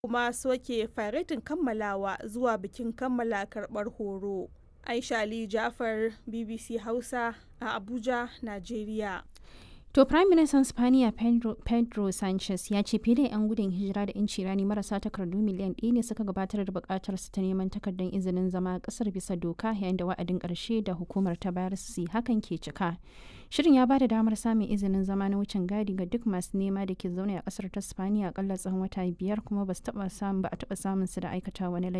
kuma soke faretin kammalawa zuwa bikin kammala karɓar horo. Aisha Ali Jafar BBC Hausa a Abuja, Najeriya. To Prime Minister Spaniya Pedro, Pedro Sanchez ya ce fiye da 'yan gudun hijira da 'yanci rani marasa takardu miliyan ɗaya ne suka gabatar da buƙatar su ta neman takardar izinin zama ƙasar bisa doka yayin da wa'adin ƙarshe da hukumar ta bayar su hakan ke cika. Shirin ya ba da damar samun izinin zama na wucin gadi ga duk masu nema da ke zaune a ƙasar ta Spaniya akalla tsawon wata biyar kuma ba su taɓa samun ba a taɓa samun su da aikata wani